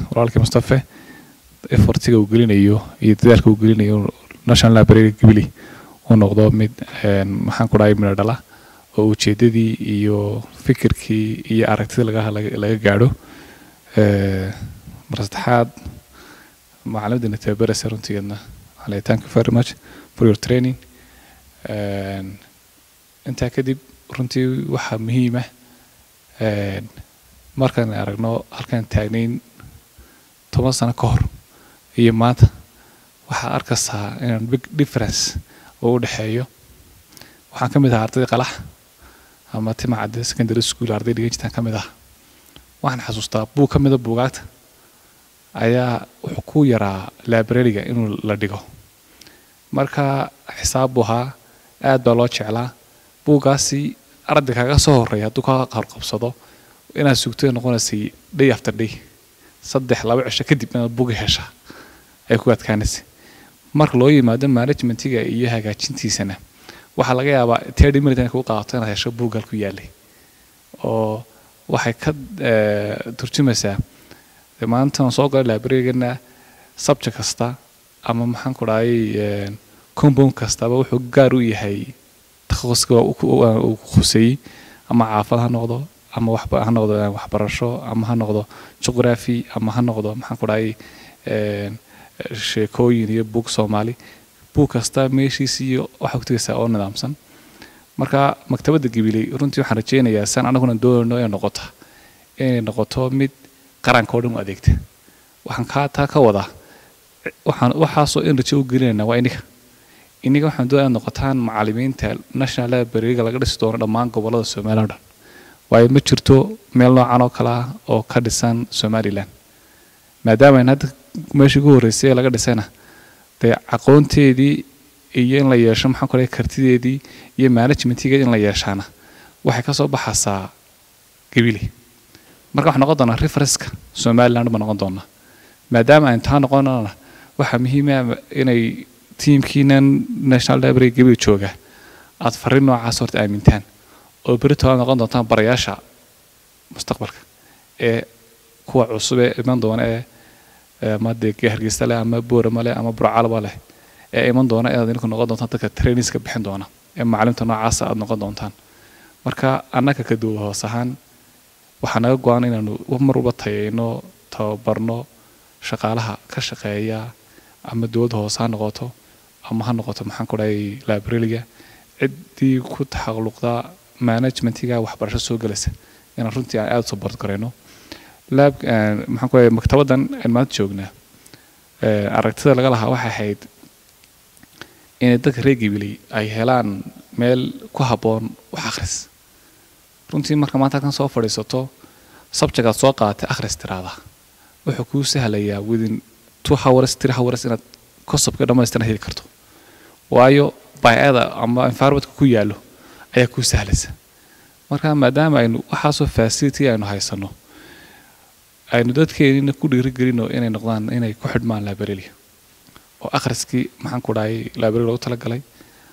walaalkii mustafe effortiga uu gelinayo iyo dadaalka uu gelinayo national library gibili uu noqdo mid maxaan ku dhahay midho dhala oo ujeedadii iyo fikirkii iyo aragtida laga laga gaadho mar saddexaad macalimadina tababaraysa runtigeedna waxaan leeyahay thank you very much for your training intaa kadib runtii waxaa muhiima markaan aragno halkaan taagnayn toban sano ka hor iyo maanta waxaa arkaysaa inaan big difference oo u dhexeeyo waxaan ka mid ahaa ardaydii qalax ama timacadde secondary school arday dhigan jirtaan ka mid ah waxaan xasuustaa buug ka mida buugaagta ayaa wuxuu ku yaraa librariga inuu la dhigo marka xisaab buu ahaa aad baa loo jeclaa buuggaasi arday kaga soo horreeya hadduu ka qarqabsado inaad sugto noqonaysay day after day saddex laba cisho kadib inaad buuga heshaa ay ku adkaanaysay marka loo yimaado managementiga iyo hagaajintiisana waxaa laga yaabaa thirty minute inay kugu qaadato inaad hesho buuggal ku yaalay oo waxay ka turjumaysaa maanta aan soo galay librarygana subject kasta ama maxaan ku dhahay compound kastaba wuxuu gaar u yahay takhaquska uu khuseeyey ama caafad ha noqdo ama ha noqdo waxbarasho ama ha noqdo juqraphy ama ha noqdo maxaan ku dhahay sheekooyin iyo buug soomaali buug kasta meeshiis iyo waxaa ku tegaysaa oo nidaamsan marka maktabadda gabiley runtii waxaan rajeynayaa san anaguna doonayno inay noqoto inay noqoto mid qaranka oo dhan u adeegta waxaan kaa taa ka wadaa waxaan waxaasoo in rajo u gelinayna waa iniga iniga waxaan doonaya inaad noqotaan macalimiinta national libraryga laga dhisi doono dhammaan gobollada somaliya o dhan waayo ma jirto meel noocan oo kale ah oo ka dhisan somalilan maadaama ayna hadda meeshii ugu horreysay ee laga dhisayna dee aqoonteedii iyo in la yeesho maxaan ku dhahay kartideedii iyo managementigeedi in la yeeshaana waxay ka soo baxaysaa gabili marka waxaa noqon doonaa referenska somaliland baa noqon doonaa maadaama aynu taa noqonana waxaa muhiima inay tiimkiinan national library gabili jooga aad farriin noocaas horta aamintaan oo berito aad noqon doontaan barayaasha mustaqbalka ee kuwa cusub ee iman doona ee ama dee hargeysa leh ama boorama leh ama burcalaba leh ee iman doona inaad idinku noqon doontaan dadka trainingska bixin doona ee macalimta noocaasa aad noqon doontaan marka annaga ka duwa hoos ahaan waxaa naga go-an inaanu mar walba tayayno tababarno shaqaalaha ka shaqeeya ama dowladda hoose ha noqoto ama ha noqoto maxaan ku dhahay librariga ciddii ku taxalluqda managementiga waxbarasho soo gelaysa inaan runtii aan aada u support garayno lab maxaan ku dhahay maktabaddan aan maanta joognaa aragtida laga lahaa waxay ahayd inay dadka reer gibiley ay helaan meel ku habboon wax akhris runtii marka maanta halkan soo fadhiisato subject aad soo qaadatay akhris tiraada wuxuu kuu sahlayaa within two hours three hours inaad kosobka dhammaystiran heli karto waayo bayada ama environmentka ku yaallo ayaa kuu sahlaysa marka maadaama aynu waxaasoo facility aynu haysano aynu dadkeenina ku dhiirigelino inay noqdaan inay ku xidhmaan library oo akhriskii maxaan ku dhahay library loogu talagalay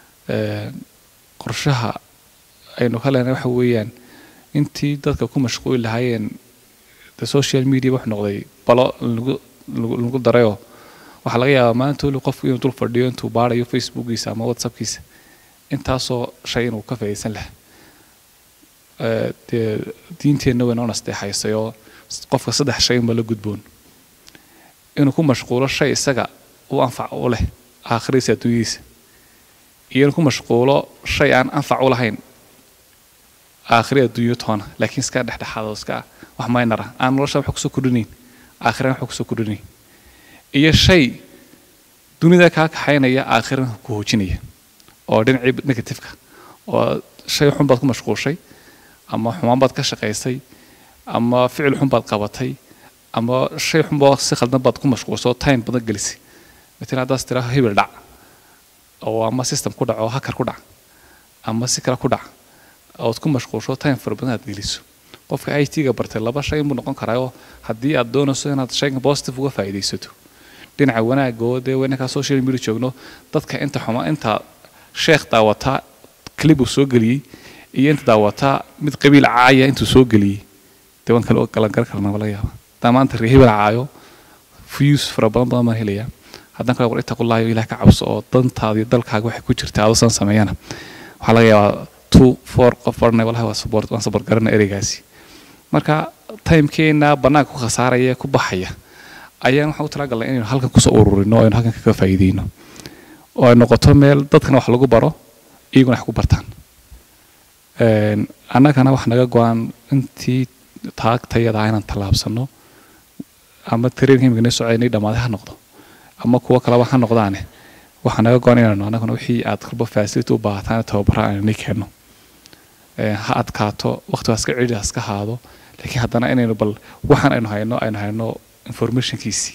qorshaha aynu ka leenahay waxa weeyaan intii dadka ku mashquuli lahaayeen the social media wuxuu noqday balo lagu lagu darayoo waxaa laga yaabaa maanta weli qofku inuu dul fadhiyo intuu baarayo facebookiisa ama whatsappkiisa intaasoo shay inuu ka faa'iidaysan lahaa dee diinteenna wayna u nasteexaysay oo qofka saddex shay unba la gudboon inuu ku mashquulo shay isaga u anfac u leh aakhiradiisa adduunyadiisa iyo inuu ku mashquulo shay aan anfac u lahayn aakhiri adduunyo toona laakiin iska dhexdhexaado iska wax maynara aan nolosha wax kusoo kordhinayn aakhirana wax kusoo kordhinayn iyo shay dunida kaa kaxaynaya aakhirana ku hoojinaya oo dhinacii negativeka oo shay xun baad ku mashquulshay ama xumaan baad ka shaqaysay ama ficil xun baad qabatay ama shay xunba si khaldan baad ku mashquulsay oo time badan gelisay matalan haddaas tiraa hebel dhac oo ama system ku dhac oo hakar ku dhac ama si kale ku dhac ood ku mashquulsho time fara badan aad geliso qofka i t-ga bartay laba shay buu noqon karaa oo haddii aad doonayso inaad shayga positive uga faa'iidaysato dhinaca wanaagga oo dee wanakaa social media joogno dadka inta xuma inta sheekh daawataa clip uu soo geliyey iyo inta daawataa mid qabiil caaya intuu soo geliyey dee waan kala galan gar karnaa laga yaaba hadaa maanta ree hebel caayo views fara badan badan baan helayaa haddaan kale war ittaqullaahi ilaah ka cabso oo dantaada iyo dalkaaga waxay ku jirta adusan sameeyana waxaa laga yaabaa two four qof barnay walahi waa support waan support garana ereygaasi marka timekeena bannaanka ku khasaaraya ku baxaya ayaan waxaan u talagalnay inaynu halkan kusoo ururino aynu halkan kaga faa'iideyno oo ay noqoto meel dadkana wax lagu baro iyaguna wax ku bartaan annagana wax naga go-an intii taagtayada inaan tallaabsano ama tareenka imika na socoynay dhammaaday ha noqdo ama kuwo kaleba ha noqdaane waxaa naga go-an inaanu annaguna wixii aad kalba facility u baahataan tababara aanani keenno ha adkaato waqtigaas ka cidi iska haado laakiin haddana inaynu bal waxaan aynu hayno aynu hayno informationkiisii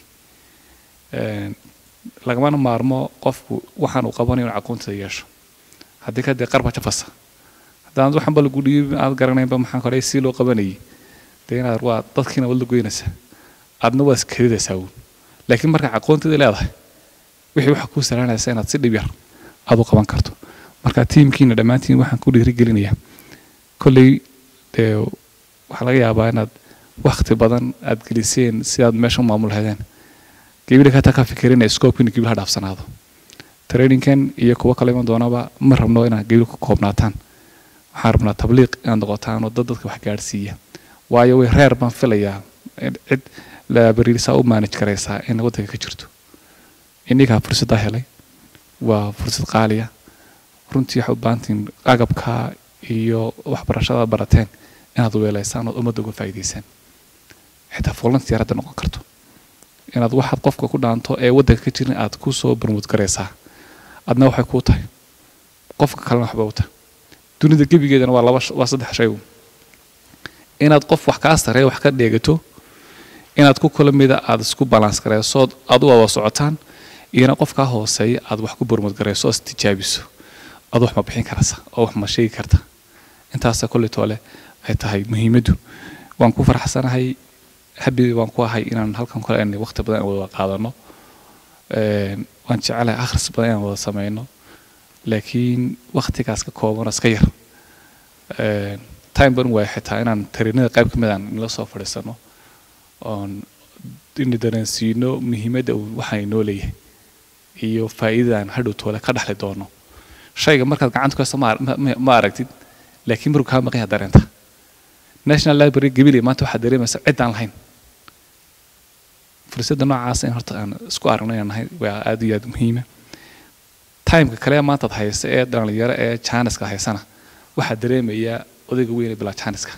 lagamana maarmo qofku waxaan uu qabanayo inuu aqoontada yeesho haddii kadee qarba jafasa haddaan waxaan ba lagu dhiibin aad garanaynba maxaan kore si loo qabanayay dee inaad waa dadkiina wad la goynaysaa aadna waa iskadidaysaa uun laakiin marka aqoonteeda leedahay wixii waxa kuu salaanaysa inaad si dhib yar aad u qaban karto marka tiimkiina dhammaantiin waxaan ku dhiirigelinayaa kolley dee waxaa laga yaabaa inaad wakti badan aad geliseen si aad meesha u maamul hadeen gabidha kataa ka fikirina scope in gabidha dhaafsanaado trainingkan iyo kuwo kale iman doonaba ma rabno inaad gabidha ku koobnaataan waxaan rabnaa tabliiq inaad noqotaan oo dad dadka wax gaadhsiiya waayo way reer baan filayaa cid labariirsaa u maanaj karaysaa in waddanka ka jirto innigaa fursaddaa helay waa fursad qaaliya runtii waxaad u baahantiin agabka iyo waxbarashada barateen inaad weelaysaan ood ummadda uga faa'iidaysaan xitaa volunteer hadda noqon karto inaad waxaad qofka ku dhaanto ee waddanka ka jirin aad ku soo barmuud garaysaa adna waxay kuu tahay qofka kalena waxba u tahay dunida gebigeedana waa laba waa saddex shay inaad qof wax kaa sareeya wax ka dheegato inaad ku kula mida aad isku balans garayso adu wada socotaan iyona qof kaa hooseeya aad wax ku barmuud garayso oo istijaabiso adu wax ma bixin karasa oo wax ma sheegi karta intaasa kolley toole ay tahay muhiimaddu waan ku faraxsanahay habi waan ku ahay inaan halkan kale aan waqti badan wada qaadano waan jecelahay akhris badan inaan wada sameyno laakiin waqtigaas ka kooban iska yar time ban waaya xitaa inaan tarinada qayb ka mid aan nala soo fadhiisano oon ina dareensiino muhiimadda uu waxa inoo leeyahay iyo faa'iidadaan hadhow toole ka dhexli doono shayga markaad gacanta ku haysto ma aragtid laakiin markuu kaa maqanya dareenta national library gabiley maanta waxaad dareemaysa cid aan lahayn fursadda noocaasa in horta aan isku aragno inaan nahay waa aad iyo aad muhiima timeka kale maantaad haysa ee dhalinyaro ee janiska haysana waxaa dareemayaa odayga weyne bilaa janiska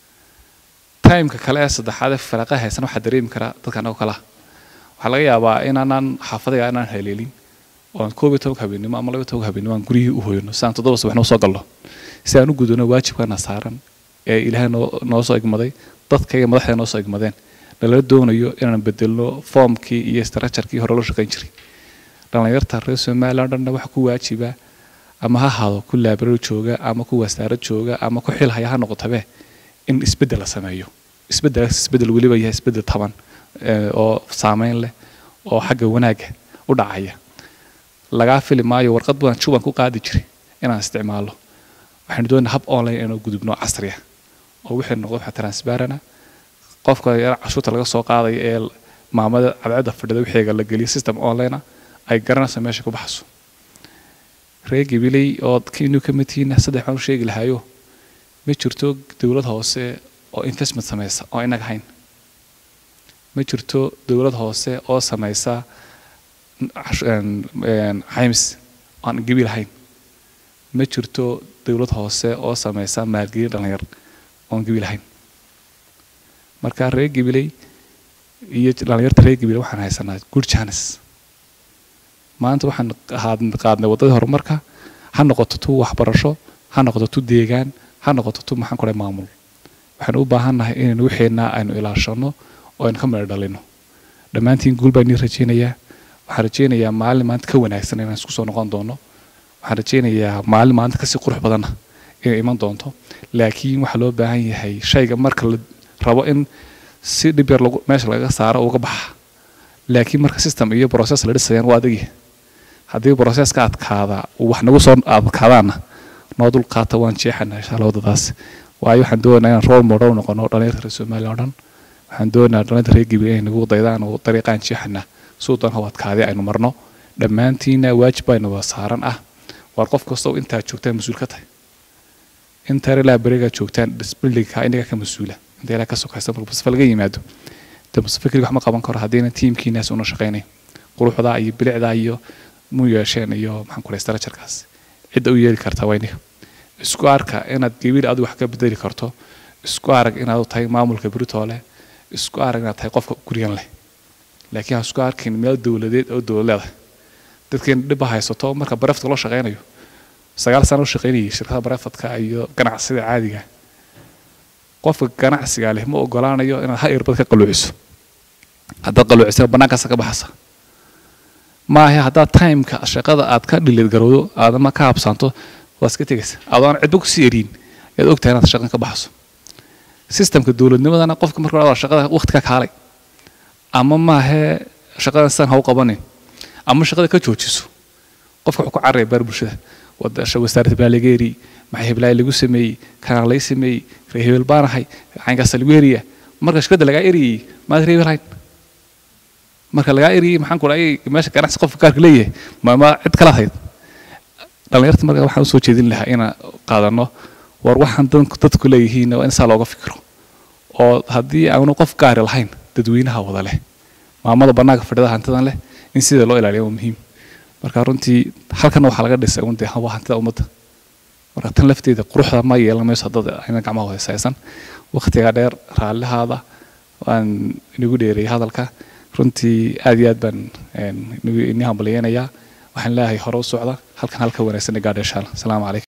timeka kale ee saddexaad ee faraqa haysana waxaa dareemi karaa dadka anagoo kalaha waxaa laga yaabaa inaanaan xaafadaya inaan haleelin oon koob iyo tobanka habeenimo ama laba iyo tobanka habeenimo aan guryihii u hoyno si aan toddoba subaxna usoo galno si aan u gudano waajibkana saaran ee ilaahay noo noo soo igmaday dadka iyo madaxda noo soo igmadeen nalala doonayo inaan bedelno foomkii iyo structurekii hore loo shaqayn jiray dhallinyarta reer somaliland dhanna waxa ku waajiba ama ha ahaado ku laabaro jooga ama ku wasaarad jooga ama ku xil haya ha noqotabe in isbeddel la sameeyo isbeddelaas isbeddel weliba yahay isbeddel taban oo saameyn leh oo xagga wanaagga u dhacaya lagaa fili maayo warqad badan juban ku qaadi jiray inaan isticmaalo waxaynu doonaa hab online inuu gudubno casriya oo wixii noqdo waxa transparana qofka yar cashuurta laga soo qaadaya ee maamada cadceedda fadhida wixiiga la geliyo system online ay garanayso meesha ku baxso reer gabiley oo kiinuu ka mid tihiin saddex baan u sheegi lahayo ma jirto dowlad hoose oo investment samaysa oo inaga hayn ma jirto dowlad hoose oo samaysa xaymis aan gabi lahayn ma jirto dowlad hoose oo samaysa maalgelin dhalinyar oon gabi lahayn marka reer gabiley iyo dhalinyarta reer gabiley waxaan haysanaa good chance maanta waxaan qaadnay waddadii horumarka ha noqoto tu waxbarasho ha noqoto tu deegaan ha noqoto tu maxaan kudhay maamul waxaynu u baahannahay inaynu wixeenna aynu ilaashano oo aynu ka midho dhalino dhammaantiin guul baan nii rajaynayaa waxaan rajaynayaa maalin maanta ka wanaagsan inaan isku soo noqon doono waxaan rajaynayaa maalin maanta kasii qurux badanna inay iman doonto laakiin waxaa loo baahan yahay shayga marka la rabo in si dhib yar meesha laga saaro uga baxa laakiin marka system iyo process la dhisayaan waa adagi haddii processka adkaada wax nagu soo adkaadaana noo dul qaata waan jeexana insha allah waddadaas waayo waxaan doonayaa inaan role model noqono dhalinyarta reer soomaaliya oo dhan waxaan doonayaa dhallinta reer gabiley inay nagu daydaan oo dariiqaan jeexana suudan hawadkaadi aynu marno dhammaantiina waajib baynu wada saaran ah waar qof kastoo intaa joogtaan mas-uul ka tahay inta relaa berigaa joogtaan disbillinka inaga ka mas-uula inta ilaa ka sokaysa marka mustafa laga yimaado de mustafa keliga wax ma qaban karo haddiina tiimkiinaas una shaqaynayn quruxdaa iyo bilicdaa iyo mu yeesheen iyo maxaan ku structurekaas cidda u yeeli kartaa waa inaga isku arka inaad gabiil adigu wax ka bedeli karto isku arag inaad tahay maamulka britoole isku arag inaad tahay qofka guryan leh laakiin ha isku arkin meel dowladeed oo dowlad leedahay dadkeen dhibba haysato marka bareftka loo shaqaynayo sagaal sano u shaqaynayay shirkada barefadka iyo ganacsida caadiga qofka ganacsiga leh ma ogolaanayo inaad ha irbad ka qaluuciso haddaad qaluucisana bannaankaasa ka baxasa maahe haddaad timeka shaqada aad ka dhiliid garowdo aadama ka habsaanto waad iska tegaysa adoon cidba kusii eriin ayaad ogtahay inaad shaqan ka baxso sistemka dowladnimadana qofka marka hore shaqada waqti ka kaalay ama maahe shaqadan sidan ha u qabanin ama shaqada ka joojiso qofka wuxuu ku cararaya baar bulshada wasaaradda baa laga eriyey maxay heblaay lagu sameeyey kanaa lay sameeyey ree hebel baanahay caynkaasa lagu eriya marka shirkadda lagaa eriyey maad ree hebel hayn marka lagaa eriyey maxaan ku dhahay meesha ganacsi qofka gaarka leeyahay ma ma cid kala hayd dhallinyarta marka waxaan usoo jeedin lahaa inaan qaadano war waxaan dadku leeyihiin waa in saa looga fikiro oo haddii aanu qof gaari lahayn dadweynaha wada leh maamada bannaanka fadhida hantidan leh in sida loo ilaaliya waa muhiim marka runtii halkana waxaa laga dhisay un dee waa hantida ummadda marka tan lafteeda quruxda ma yeelan mayso dad ayna gacmaha hoosaysan waqtiga dheer raallihaada waan inagu dheereeyay hadalka runtii aad iyo aad baan ini hambalyeynayaa waxaan leeyahay hore u socda halkan halka wanaagsan gaadha insha allah asalaamu calaykum